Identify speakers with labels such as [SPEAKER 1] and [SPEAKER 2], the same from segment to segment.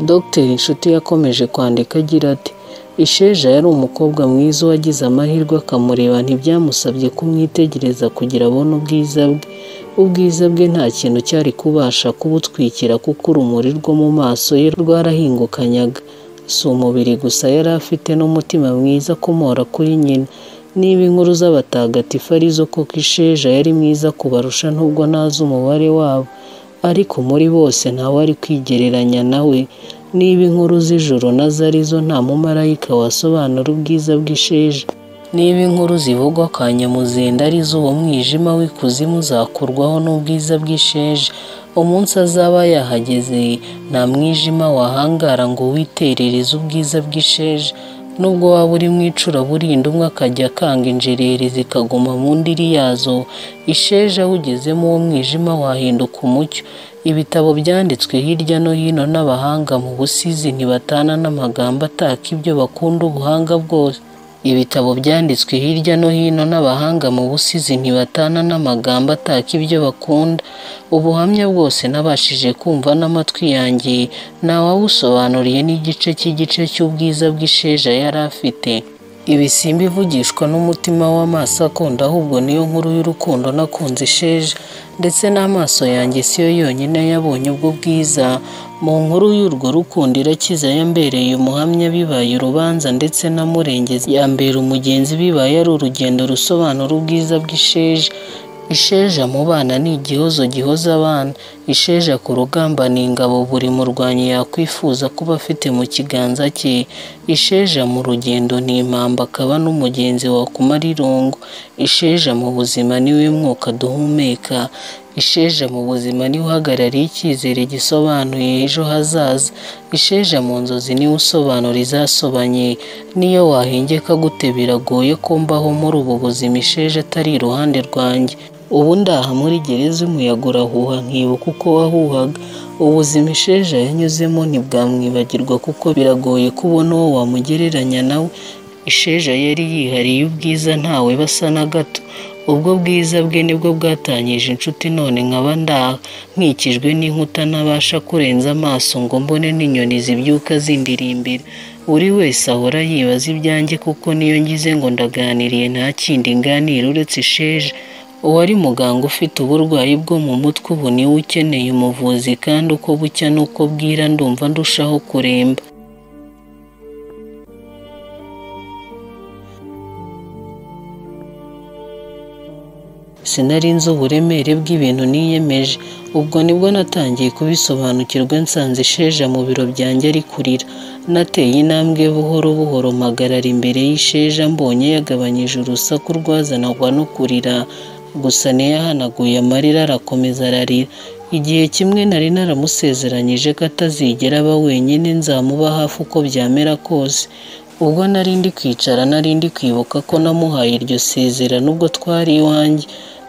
[SPEAKER 1] Dr Inshuti yakomeje kwandika agira ati “Isheja yari umukobwa mwiza uwagize amahirwe akamureba ntibyamusabye kumwitegereza kugira abone ubwiza bwe ubwiza bwe nta kintu cyari kubasha kubutwikira kuko urumuri rwo mu maso ye rwarahingukanyaga si umubiri gusa yari afite n'umutima mwiza akomora kuri nyina niba inkuru z'abatagatifu ari zo koko isheja yari mwiza kubarusha nubwo ntazi umubare wabo ariko muri bose ntawari kwigereranya na we niba inkuru z'ijoro nazo ari zo nta mumarayika wasobanura ubwiza bw'isheja niba inkuru zivugwa kwa nyamuzinda ari zo uwo mwijima w'ikuzimu uzakurwaho n'ubwiza bw'isheja umunsi azaba yahageze nta mwijima wahangara ngo witerereze ubwiza bw'isheja nubwo waba uri mu icuraburindi umwe akajya akanga injereri zikaguma mu ndiri yazo isheja wugezemo uwo mwijima wahinduka umucyo ibitabo byanditswe hirya no hino n'abahanga mu busizi ntibatana n'amagambo ataka ibyo bakunda ubuhanga bwose ibitabo byanditswe hirya no hino n'abahanga mu busizi ntibatana n'amagambo ataka ibyo bakunda ubuhamya bwose nabashije kumva n'amatwi yanjye ntawawusobanuriye n'igice cy'igice cy'ubwiza bw'isheja yari afite ibisimba ivugishwa n'umutima w'amaso akunda ahubwo niyo nkuru y'urukundo nakunze isheja ndetse n'amaso yanjye siyo yonyine yabonye ubwo bwiza mu nkuru y'urwo rukundo irakiza yambereye umuhamya bibaye urubanza ndetse na murengezi yambera umugenzi bibaye ari urugendo rusobanura ubwiza bw'isheja isheja mu bana ni igihozo gihoza abana isheja ku rugamba ni ingabo buri murwanyi yakwifuza kuba afite mu kiganza cye isheja mu rugendo ni impamba akaba n'umugenzi wakumara irungu isheja mu buzima niwe mwuka duhumeka isheja mu buzima niwe uhagarariye icyizere gisobanuye ejo hazaza isheja mu nzozi niwe usobanura izasobanye niyo wahengeka gute biragoye ko mbaho muri ubu buzima isheja atari iruhande rwanjye ubu ndaha muri gereza umuyaga urahuha nkibuka uko wahuhaga ubuzima isheja yanyuzemo ntibwamwibagirwa kuko biragoye kubona uwo wamugereranya nawe isheja yari yihariye ubwiza ntawe basa na gato ubwo bwiza bwe nibwo bwatanyije inshuti none nkaba ndaha nkikijwe n'inkuta ntabasha kurenza amaso ngo mbone n'inyoni zibyuka zindirimbira buri wese ahora yibaza ibyanjye kuko niyo ngize ngo ndaganiriye nta kindi nganira uretse isheja uwari muganga ufite uburwayi bwo mu mutwe ubu niwe ukeneye umuvuzi kandi uko bucya n'uko bwira ndumva ndushaho kuremba sinari nzi uburemere bw'ibintu niyemeje ubwo nibwo natangiye kubisobanukirwa nsanze isheja mu biro byanjye ari kurira nateye intambwe buhoro buhoro mpagarara imbere y'isheja mbonye yagabanyije urusaku rwazanagwa no kurira gusa ntiyahanaguye amarira arakomeza ararira igihe kimwe nari naramusezeranyije ko atazigera aba wenyine nzamuba hafi uko byamera kose ubwo nari ndi kwicara nari ndi kwibuka ko namuhaye iryo sezerano ubwo twari iwanjye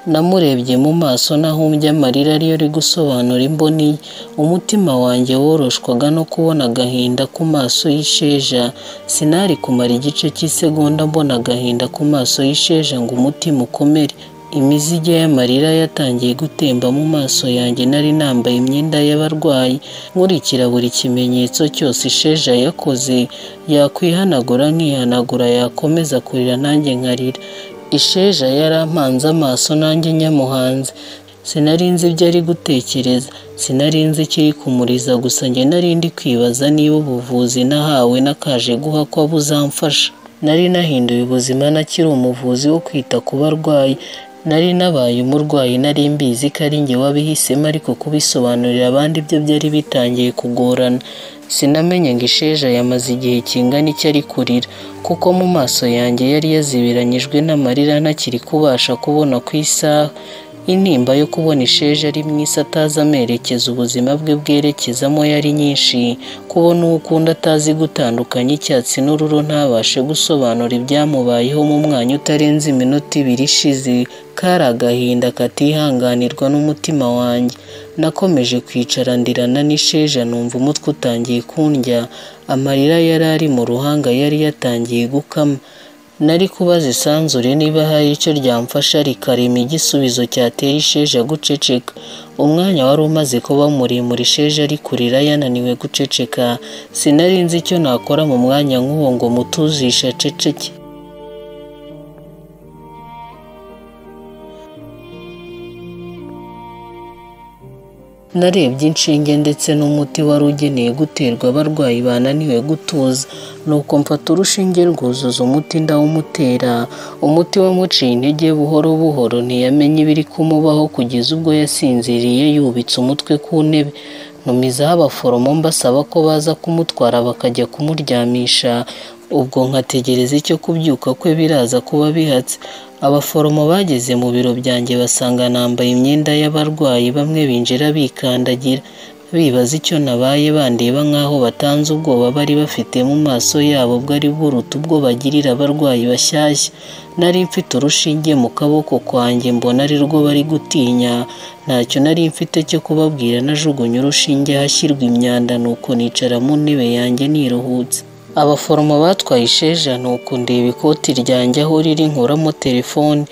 [SPEAKER 1] namurebye mu maso nahumbye amarira ariyo ari gusobanura imboni ye umutima wanjye woroshwaga no kubona agahinda ku maso y'isheja sinari kumara igice cy'isegonda mbona agahinda ku maso y'isheja ngo umutima ukomere imizige y'amarira yatangiye gutemba mu maso yanjye nari nambaye imyenda y'abarwayi nkurikira buri kimenyetso cyose isheja yakoze yakwihanagura nkihanagura yakomeza kurira nanjye nkarira isheja yarampanze amaso nanjye nyamuhanze sinari nzi ibyo ari gutekereza sinari nzi ikiri kumuriza gusa njye nari ndi kwibaza niba ubuvuzi nahawe n'akaje guha ko buzamfasha nari nahinduye ubuzima nakiri umuvuzi wo kwita ku barwayi nari nabaye umurwayi nari mbizi ko ari njye wabihisemo ariko kubisobanurira abandi ibyo byari bitangiye kugorana sinamenye ngo isheja yamaze igihe kingana icyo ari kurira kuko mu maso yanjye yari yazibiranyijwe n'amarira ntakiri kubasha kubona ku isaha intimba yo kubona isheja ari mwisi atazi amerekeza ubuzima bwe bwerekezamo yari nyinshi kubona uwo ukunda atazi gutandukanya icyatsi n'ururo ntabashe gusobanura ibyamubayeho mu mwanya utarenze iminota ibiri ishize kari agahinda katihanganirwa n'umutima wanjye nakomeje kwicara ndirana n'isheja numva umutwe utangiye kundya amarira yari ari mu ruhanga yari yatangiye gukama nari kubaza isanzure niba hari icyo ryamfasha rikarema igisubizo cyatera isheja guceceka umwanya wari umaze kuba muremure isheja ari kurira yananiwe guceceka sinari nzi icyo nakora mu mwanya nk'uwo ngo mutuzishe aceceke narebye inshinge ndetse n'umuti wari ugeneye guterwa abarwayi bananiwe gutuza nuko mfata urushinge rwuzuza umuti ndawumutera umuti wamuciye intege buhoro buhoro ntiyamenye ibiri kumubaho kugeza ubwo yasinziriye yubitse umutwe ku ntebe ntumizaho abaforomo mbasaba ko baza kumutwara bakajya kumuryamisha ubwo nkategereza icyo kubyuka kwe biraza kuba bihatse abaforomo bageze mu biro byanjye basanga nambaye imyenda y'abarwayi bamwe binjira bikandagira bibaza icyo nabaye bandeba nk'aho batanze ubwoba bari bafite mu maso yabo bwari buruta ubwo bagirira abarwayi bashyashya nari mfite urushinge mu kaboko kwanjye mbona ari rwo bari gutinya ntacyo nari mfite cyo kubabwira najugunya urushinge hashyirwa imyanda nuko nicara mu ntebe yanjye niruhutse abaforomo batwaye isheja nuko ndeba ikoti ryanjye aho riri nkuramo telefone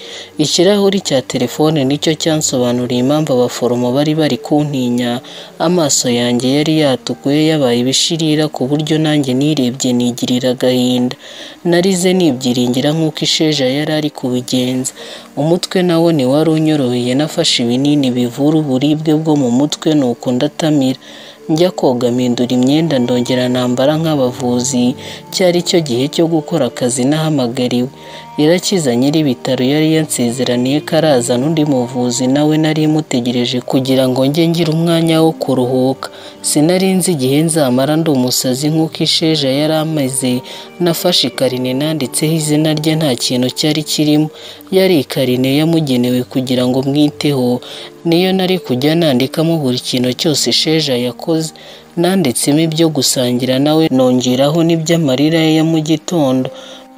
[SPEAKER 1] ikirahuri cya telefone nicyo cyansobanuriye impamvu abaforomo bari bari kuntinya amaso yanjye yari yatukuye yabaye ibishirira ku buryo nanjye nirebye nigirira agahinda narize nibyiringira nk'uko isheja yari ari kubigenza umutwe nawo ntiwari unyoroheye nafashe ibinini bivura uburibwe bwo mu mutwe nuko ndatamira njya koga mpindura imyenda ndongera nambara nk'abavuzi cyari cyo gihe cyo gukora akazi n'ahamagariwe irakiza nyir'ibitaro yari yansezeraniye ko araza n'undi muvuzi nawe nari mutegereje kugira ngo njye ngire umwanya wo kuruhuka sinari nzi igihe nzamara ndi umusazi nk'uko isheja yari ameze nafashe ikarine nanditseho izina rye nta kintu cyari kirimo yari ikarine yamugenewe kugira ngo mwiteho niyo nari kujya nandikamo buri kintu cyose isheja yakoze nanditsemo ibyo gusangira nawe nongeraho n'iby'amarira ye ya mu gitondo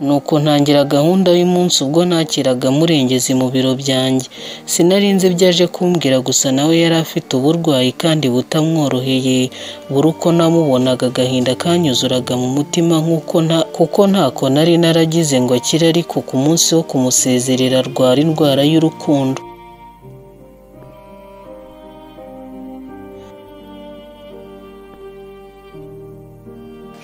[SPEAKER 1] nuko ntangira gahunda y'umunsi ubwo nakiraga murengezi mu biro byanjye sinari nzi ibyo aje kumbwira gusa nawe yari afite uburwayi kandi butamworoheye buri uko namubonaga agahinda kanyuzuraga mu mutima nk'uko nta kuko ntako nari naragize ngo akire ariko ku munsi wo kumusezerera arwara indwara y'urukundo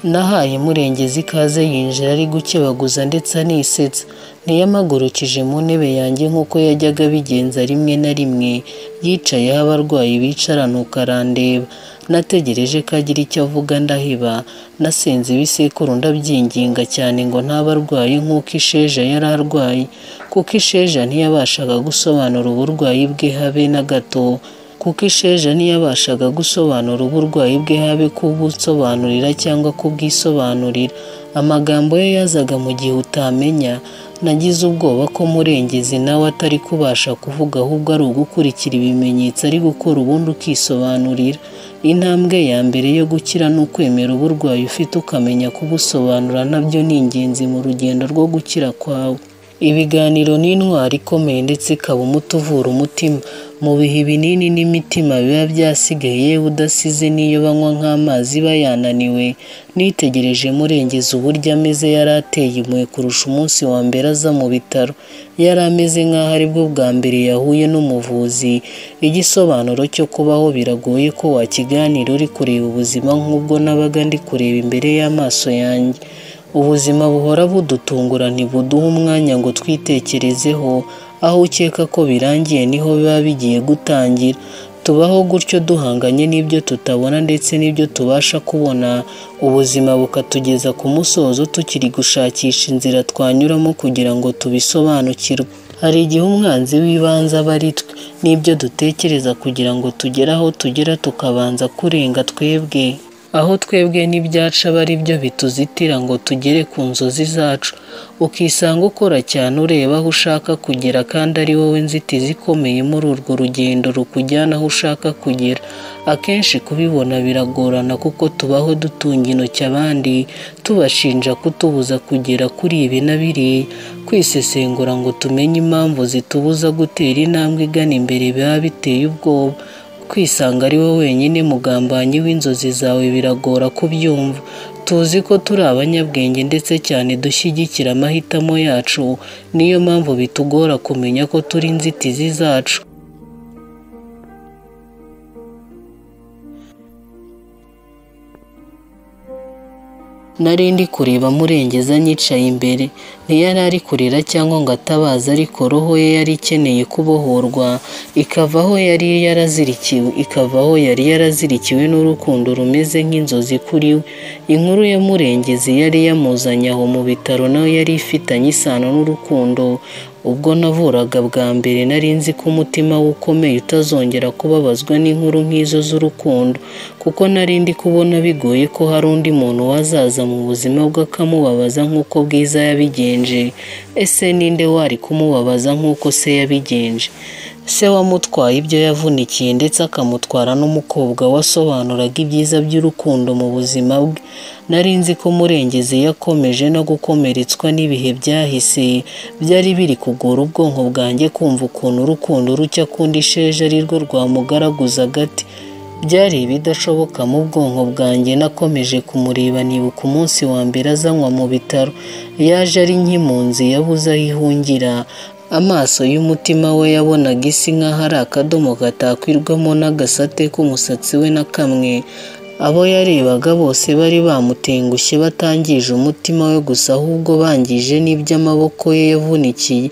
[SPEAKER 1] nahaye murengezi ikaze yinjira ari gukebaguza ndetse anisetsa ntiyamagurukije mu ntebe yanjye nk'uko yajyaga abigenza rimwe na rimwe yicayeho abarwayi bicara nuko arandeba nategereje ko agira icyo avuga ndahiba nasenze ibisekuru ndabyinginga cyane ngo ntabarwaye nk'uko isheja yari arwaye kuko isheja ntiyabashaga gusobanura uburwayi bwe habe na gato kuko isheja ntiyabashaga gusobanura uburwayi bwe habe kubusobanurira cyangwa kubwisobanurira amagambo ye yazaga mu gihe utamenya nagize ubwoba ko murengezi nawe atari kubasha kuvuga ahubwo ari ugukurikira ibimenyetso ari gukora ubundi ukisobanurira intambwe ya mbere yo gukira ni ukwemera uburwayi ufite ukamenya kubusobanura nabyo ni ingenzi mu rugendo rwo gukira kwawe ibiganiro ni intwaro ikomeye ndetse ikaba umuti uvura umutima mu bihe ibinini n'imitima biba byasigaye yewe udasize n'iyo banywa nk'amazi bayananiwe nitegereje murengeza uburyo ameze yari ateye impuhwe kurusha umunsi wa mbere aza mu bitaro yari ameze nk'aho aribwo bwa mbere yahuye n'umuvuzi igisobanuro cyo kubaho biragoye ko wakiganira uri kureba ubuzima nk'ubwo nabaga ndi kureba imbere y'amaso yanjye ubuzima buhora budutungura ntibuduha umwanya ngo twitekerezeho aho ukeka ko birangiye niho biba bigiye gutangira tubaho gutyo duhanganye n'ibyo tutabona ndetse n'ibyo tubasha kubona ubuzima bukatugeza ku musozo tukiri gushakisha inzira twanyuramo kugira ngo tubisobanukirwe hari igihe umwanzi w'ibanze aba ari twe n'ibyo dutekereza kugira ngo tugere aho tugera tukabanza kurenga twebwe aho twebwe n'ibyacu aba ari byo bituzitira ngo tugere ku nzozi zacu ukisanga ukora cyane ureba aho ushaka kugera kandi ari wowe nzitizi ikomeye muri urwo rugendo rukujyana aho ushaka kugera akenshi kubibona biragorana kuko tubaho dutunga intoki abandi tubashinja kutubuza kugera kuri ibi na biriya kwisesengura ngo tumenye impamvu zitubuza gutera intambwe igana imbere biba biteye ubwoba kwisanga ari we wenyine mugambanyi w'inzozi zawe biragora kubyumva tuzi ko turi abanyabwenge ndetse cyane dushyigikira amahitamo yacu niyo mpamvu bitugora kumenya ko turi inzitizi zacu nari ndi kureba murengeza nyicaye imbere ntiyari ari kurira cyangwa ngo atabaze ariko roho ye yari ikeneye kubohorwa ikava aho yari yarazirikiwe ikava aho yari yarazirikiwe n'urukundo rumeze nk'inzozi kuri we inkuru ya murengezi yari yamuzanye aho mu bitaro nawe yari ifitanye isano n'urukundo ubwo navuraga bwa mbere nari nzi ko umutima we ukomeye utazongera kubabazwa n'inkuru nk'izo z'urukundo kuko nari ndi kubona bigoye ko hari undi muntu wazaza mu buzima bwe akamubabaza nk'uko bwiza yabigenje ese ninde wari kumubabaza nk'uko se yabigenje se wamutwaye ibyo yavunikiye ndetse akamutwara n'umukobwa wasobanuraga ibyiza by'urukundo mu buzima bwe nari nzi ko murengezi yakomeje no gukomeretswa n'ibihe byahise byari biri kugora ubwonko bwanjye kumva ukuntu urukundo rucya kundi isheja ari rwo rwamugaraguza agati byari ibidashoboka mu bwonko bwanjye nakomeje kumureba nibuka umunsi wa mbere azanywa mu bitaro yaje ari nk'impunzi yabuze aho ihungira amaso y'umutima we yabonaga isi nk'aho ari akadomo gatakwirwamo n'agasate k'umusatsi we na kamwe abo yarebaga bose bari bamutengushye batangije umutima we gusa ahubwo bangije n'iby'amaboko ye yavunikiye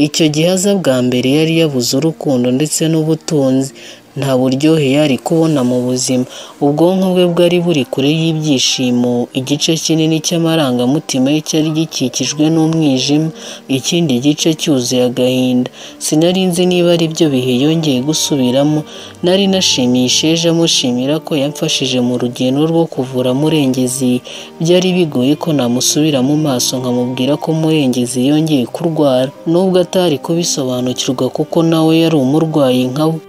[SPEAKER 1] icyo gihe aza bwa mbere yari yabuze urukundo ndetse n'ubutunzi nta buryohe yari kubona mu buzima ubwonko bwe bwari buri kure y'ibyishimo igice kinini cy'amarangamutima ye cyari gikikijwe n'umwijima ikindi gice cyuzuye agahinda sinari nzi niba ari byo bihe yongeye gusubiramo nari nashimisheje amushimira ko yamfashije mu rugendo rwo kuvura murengezi byari bigoye ko namusubira mu maso nkamubwira ko murengezi yongeye kurwara nubwo atari kubisobanukirwa kuko nawe yari umurwayi nkawe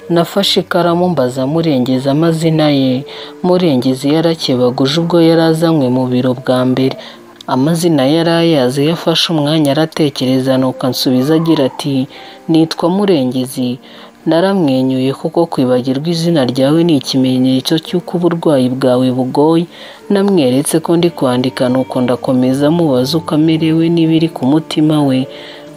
[SPEAKER 1] nafashe ikaramu mbaza murengeza amazina ye murengezi yarakebaguje ubwo yari azanywe mu biro bwa mbere amazina yari ayazi yafashe umwanya aratekereza nuko ansubiza agira ati nitwa murengezi naramwenyuye kuko kwibagirwa izina ryawe ni ikimenyetso cy'uko uburwayi bwawe bugoye namweretse ko ndi kwandika nuko ndakomeza amubaza uko amerewe n'ibiri ku mutima we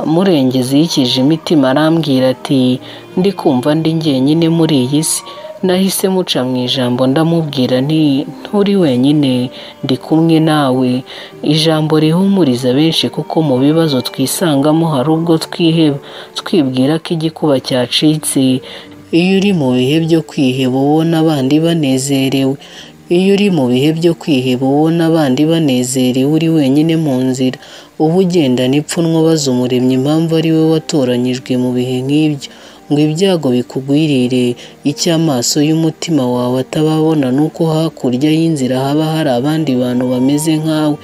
[SPEAKER 1] murengezi yikije imitima arambwira ati ndi kumva ndi njyenyine muri iyi si nahise muca mu ijambo ndamubwira nti nturi wenyine ndi kumwe nawe ijambo rihumuriza benshi kuko mu bibazo twisangamo hari ubwo twiheba twibwira ko igikuba cyacitse iyo uri mu bihe byo kwiheba ubona abandi banezerewe iyo uri mu bihe byo kwiheba ubona abandi banezerewe uri wenyine mu nzira uba ugendana ipfunwe ubaza umuremyi impamvu ari we watoranyijwe mu bihe nk'ibyo ngo ibyago bikugwirire icyo amaso y'umutima wawe atababona ni uko hakurya y'inzira haba hari abandi bantu bameze nkawe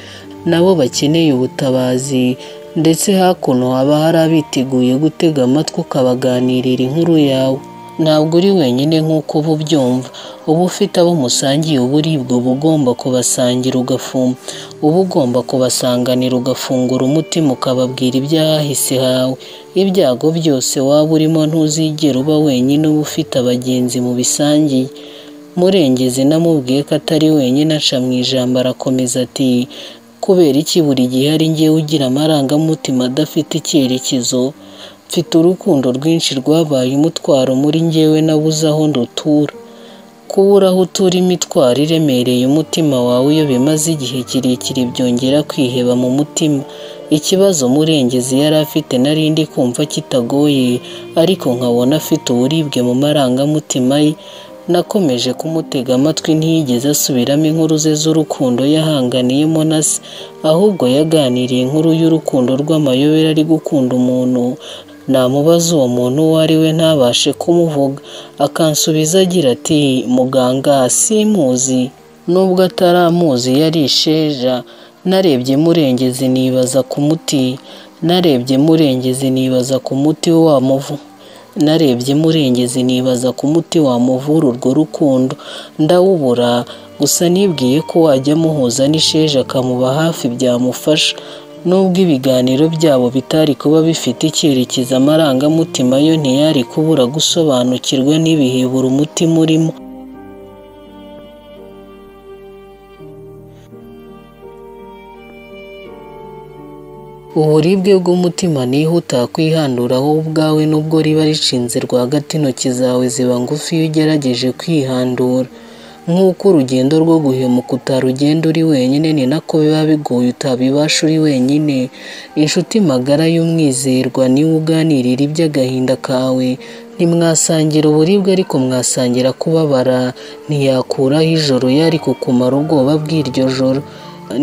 [SPEAKER 1] nabo bakeneye ubutabazi ndetse hakuno haba hari abiteguye gutega amatwi ukabaganirira inkuru yawe ntabwo uri wenyine nk'uko uba ubyumva uba ufite abo musangiye uburibwe uba ugomba kubasangira ugafumba uba ugomba kubasanganira ugafungura umutima ukababwira ibyahise hawe ibyago byose waba urimo ntuzigera uba wenyine uba ufite abagenzi mu bisangiye murengezi namubwiye ko atari wenyine aca mu ijambo arakomeza ati kubera iki buri gihe ari ngewe ugira amarangamutima adafite icyerekezo mfite urukundo rwinshi rwabaye umutwaro muri ngewe nabuze aho ndutura kubura aho utura imitwaro iremereye umutima wawe iyo bimaze igihe kirekire byongera kwiheba mu mutima ikibazo murengezi yari afite narindi kumva kitagoye ariko nkabona afite uburibwe mu marangamutima ye nakomeje kumutega amatwi ntiyigeze asubiramo inkuru ze z'urukundo yahanganiyemo na se ahubwo yaganiriye inkuru y'urukundo rw'amayobera ari gukunda umuntu namubaza uwo muntu uwo ari we ntabashe kumuvuga akansubiza agira ati muganga simuzi nubwo ataramuzi yari isheja narebye murengezi nibaza ku muti narebye murengezi nibaza ku muti wamuvu narebye murengezi nibaza ku muti wamuvura urwo rukundo ndawubura gusa nibwiye ko wajya amuhuza n'isheja akamuba hafi byamufasha nubwo ibiganiro byabo bitari kuba bifite icyerekezo amarangamutima yo ntiyari kubura gusobanukirwa n'ibihe buri umutima urimo uburibwe bw'umutima niho utakwihandura wowe ubwawe nubwo riba rishinze rwagati intoki zawe ziba ngufi iyo ugerageje kwihandura nk'uko urugendo rwo guhemuka utarugenda uri wenyine ni nako biba bigoye utabibasha uri wenyine inshuti magara y'umwizerwa niwe uganirira iby'agahinda kawe ntimwasangira uburibwe ariko mwasangira kubabara ntiyakuraho ijoro yari kukumara ubwoba bw'iryo joro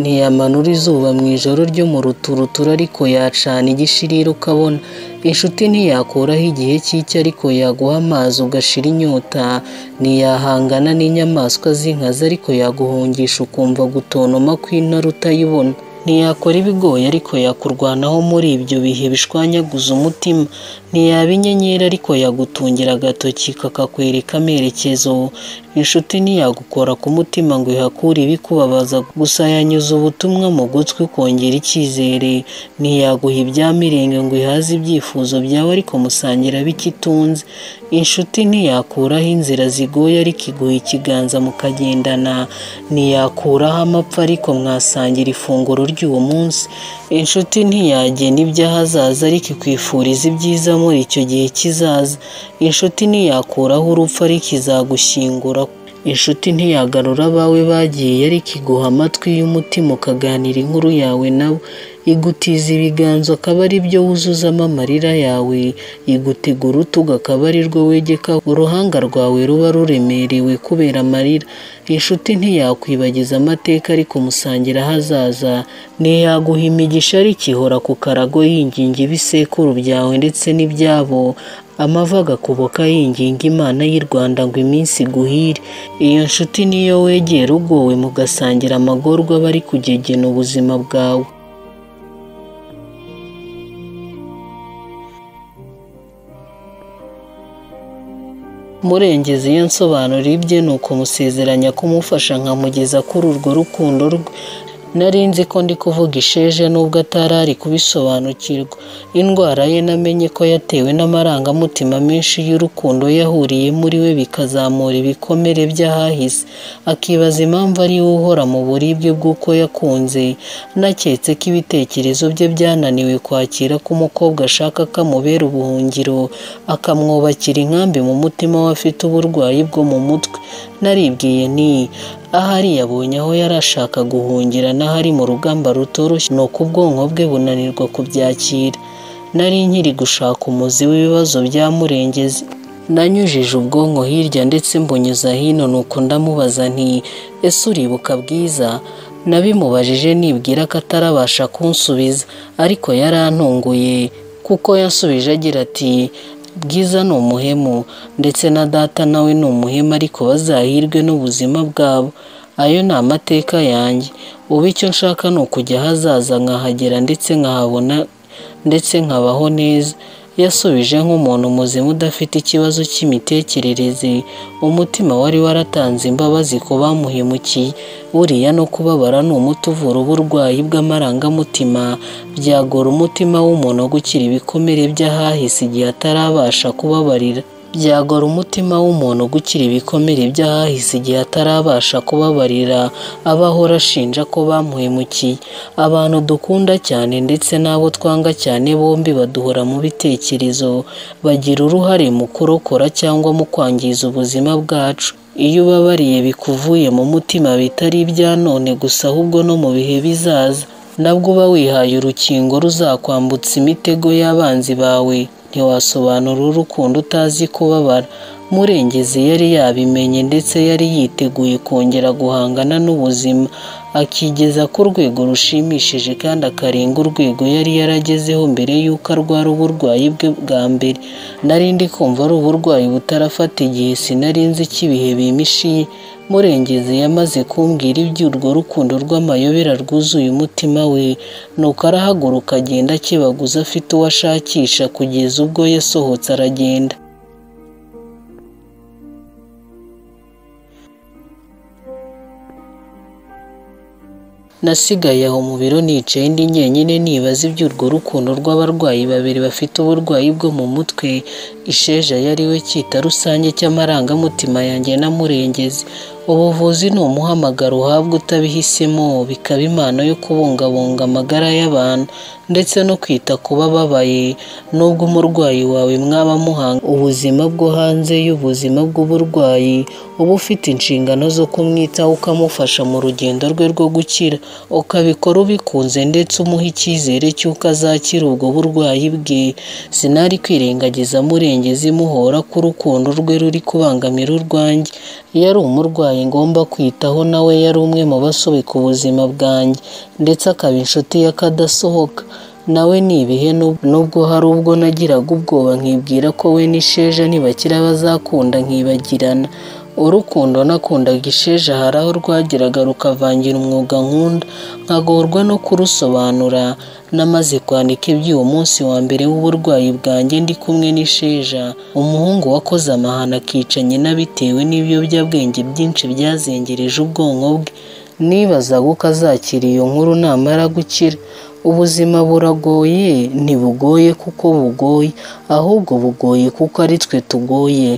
[SPEAKER 1] ntiyamanura izuba mu ijoro ryo mu ruturutura ariko yacana igishirira ukabona inshuti ntiyakuraho igihe cy'icyo ariko yaguha amazi ugashira inyota ntiyahangana n'inyamaswa z'inkazi ariko yaguhungisha ukumva gutonoma kw'intare utayibona ntiyakora ibigoye ariko yakurwanaho muri ibyo bihe bishwanyaguza umutima ntiyaba inyenyeri ariko yagutungira agatoki kakakwereka amerekezo inshuti ntiyagukora ku mutima ngo ihakure ibikubabaza gusa yanyuze ubutumwa mu gutwi ukongera icyizere ntiyaguha ibyamirenge ngo ihaze ibyifuzo byawe ariko musangira bikitunze inshuti ntiyakuraho inzira zigoye ariko iguha ikiganza mukagendana ntiyakuraho amapfa ariko mwasangira ifunguro ry'uwo munsi inshuti ntiyagena iby'ahazaza ariko ikwifuriza ibyiza muri icyo gihe kizaza inshuti ntiyakuraho urupfu ariko izagushyingura inshuti ntiyagarura abawe bagiye ariko iguha amatwi y'umutima ukaganira inkuru yawe nabo igutiza ibiganza akaba ari byo wuzuzamo amarira yawe igutega urutugu akaba ari rwo wegeka uruhanga rwawe ruba ruremerewe kubera amarira inshuti ntiyakwibagiza amateka ariko umusangira ahazaza ntiyaguha imigisha ariko ihora ku karago yinginga ibisekuru byawe ndetse n'ibyabo amava agakuboka yinginga imana y'i rwanda ngo iminsi iguhire iyo nshuti niyo wegera ugowe mugasangira amagorwa aba ari kugegena ubuzima bwawe murengeze iyo nsobanura ibye ni ukumuzezeranya kumufasha nkamugeza kuri urwo rukundo rwe nari nzi ko ndi kuvuga isheje nubwo atari ari kubisobanukirwa indwara ye namenye ko yatewe n'amarangamutima menshi y'urukundo yahuriye muri we bikazamura ibikomere by'ahahise akibaza impamvu ari we uhora mu buribwe bw'uko yakunze naketse ko ibitekerezo bye byananiwe kwakira ko umukobwa ashaka ko amubera ubuhungiro akamwubakira inkambi mu mutima we afite uburwayi bwo mu mutwe naribwiye ni ahari yabonye aho yari ashaka guhungira n'ahari mu rugamba rutoroshye ni uko ubwonko bwe bunanirwa kubyakira nari nkiri gushaka umuzi w'ibibazo byamurengeze nanyujije ubwonko hirya ndetse mbunyuza hino nuko ndamubaza nti ese uribuka bwiza nabimubajije nibwira ko atarabasha kunsubiza ariko yarantunguye kuko yansubije agira ati bwiza ni umuhemu ndetse na data nawe ni umuhemu ariko bazahirwe n'ubuzima bwabo ayo ni amateka yanjye ubu icyo nshaka ni ukujya ahazaza nkahagera ndetse nkahabona ndetse nkabaho neza yasubije nk'umuntu muzima udafite ikibazo cy'imitekerereze umutima wari waratanze imbabazi ku bamuhemukiye buriya no kubabara ni umuti uvura uburwayi bw'amarangamutima byagora umutima w'umuntu gukira ibikomere by'ahahise igihe atarabasha kubabarira byagora umutima w'umuntu gukira ibikomere by'ahahise igihe atarabasha kubabarira abahora ashinja ko bamuhemukiye abantu dukunda cyane ndetse n'abo twanga cyane bombi baduhora mu bitekerezo bagira uruhare mu kurokora cyangwa mu kwangiza ubuzima bwacu iyo ubabariye bikuvuye mu mutima bitari ibya none gusa ahubwo no mu bihe bizaza nabwo uba wihaye urukingo ruzakwambutsa imitego y'abanzi bawe ntiwasobanura urukundo utazi kubabara murengezi yari yabimenye ndetse yari yiteguye kongera guhangana n'ubuzima akigeza ku rwego rushimishije kandi akarenga urwego yari yaragezeho mbere y'uko arwara uburwayi bwe bwa mbere nari ndi kumva ari uburwayi butarafata igihe sinari nzi ko ibihe bimishiye murengezi yamaze kumbwira iby'urwo rukundo rw'amayobera rwuzuye umutima we nuko arahaguruka agenda akibaguza afite uwo ashakisha kugeza ubwo yasohotse aragenda nasigaye aho mu biro nicaye ndi nyenyine nibaza iby'urwo rukundo rw'abarwayi babiri bafite uburwayi bwo mu mutwe isheja yari we cyita rusange cy'amarangamutima yanjye na murengezi ubuvuzi ni umuhamagaro uhabwa utabihisemo bikaba impano yo kubungabunga amagara y'abantu ndetse no kwita ku bababaye nubwo umurwayi wawe mwaba muhanga ubuzima bwo hanze y'ubuzima bw'uburwayi uba ufite inshingano zo kumwitaho ukamufasha mu rugendo rwe rwo gukira ukabikora ubikunze ndetse umuha icyizere cy'uko azakira ubwo burwayi bwe sinari kwirengagiza murengezi muhora ku rukundo rwe ruri kubangamira urwanjye iyo ari umurwayi ngomba kwitaho nawe yari umwe mu basobeka ubuzima bwanjye ndetse akaba inshuti y'akadasohoka nawe ni ibihe nubwo hari ubwo nagiraga ubwoba nkibwira ko we n'isheja ntibakira bazakunda nkibagirana urukundo nakundaga isheja hari aho rwageraga rukavangira umwuga nkunda nkagorwa no kurusobanura namaze kwandika iby'uwo munsi wa mbere w'uburwayi bwanjye ndi kumwe n'isheja umuhungu wakoze amahano akica nyina bitewe n'ibiyobyabwenge byinshi byazengereje ubwonko bwe nibazaga uko azakira iyo nkuru namara gukira ubuzima buragoye ntibugoye kuko bugoye ahubwo bugoye kuko ari twe tugoye